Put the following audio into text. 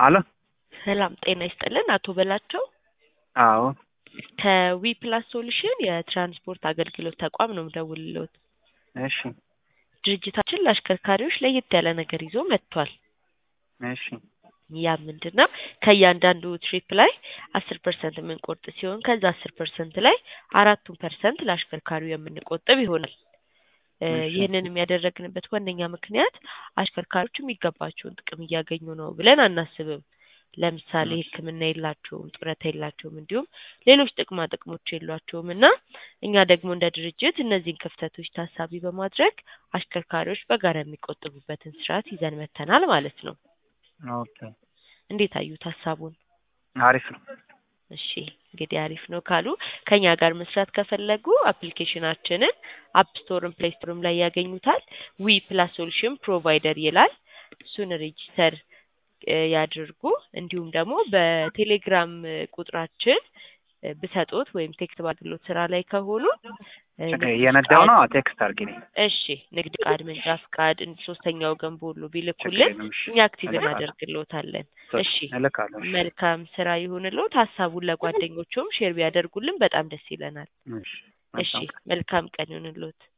አሎ ሰላም ጤና ይስጥልን አቶ በላቸው አዎ ከዊ ፕላስ ሶሉሽን የትራንስፖርት አገልግሎት ተቋም ነው የምደውልልዎት። እሺ ድርጅታችን ለአሽከርካሪዎች ለየት ያለ ነገር ይዞ መጥቷል። እሺ ያ ምንድን ነው? ከእያንዳንዱ ትሪፕ ላይ አስር ፐርሰንት የምንቆርጥ ሲሆን ከዛ አስር ፐርሰንት ላይ አራቱን ፐርሰንት ለአሽከርካሪው የምንቆጥብ ይሆናል። እ እሺ። ይህንንም ያደረግንበት ዋነኛ ምክንያት አሽከርካሪዎች የሚገባቸውን ጥቅም እያገኙ ነው ብለን አናስብም። ለምሳሌ እሺ። ሕክምና የላቸውም፣ ጡረታ የላቸውም፣ እንዲሁም ሌሎች ጥቅማ ጥቅሞች የሏቸውም እና እኛ ደግሞ እንደ ድርጅት እነዚህን ክፍተቶች ታሳቢ በማድረግ አሽከርካሪዎች በጋራ የሚቆጥቡበትን ስርዓት ይዘን መጥተናል ማለት ነው። ኦኬ እንዴት አዩት ሀሳቡን? አሪፍ ነው። እሺ እንግዲህ አሪፍ ነው ካሉ ከኛ ጋር መስራት ከፈለጉ አፕሊኬሽናችንን አፕ ስቶርም ፕሌይ ስቶርም ላይ ያገኙታል። ዊ ፕላስ ሶሉሽን ፕሮቫይደር ይላል። እሱን ሬጂስተር እ ያድርጉ። እንዲሁም ደግሞ በቴሌግራም እ ቁጥራችን እ ብሰጦት ወይም ቴክስት ባድርግሎት ስራ ላይ ከሆኑ እ ችግር ንግድ እየነዳው ፍቃድ ነው። ቴክስት አድርጊልኝ። እሺ ንግድ ፍቃድ፣ መንጃ ፍቃድ፣ እንድ ሶስተኛ ወገን በሁሉ ችግር ቢልኩልን የለም። እሺ እኛ አክቲቭ እልካለሁ እናደርግሎታለን። እሺ እልካለሁ። እሺ መልካም ስራ ይሁንልዎት። ሀሳቡን ለጓደኞቹም ሼር ቢያደርጉልን በጣም ደስ ይለናል። እሺ እሺ መልካም ቀን። መልካም ቀን ይሁንልዎት።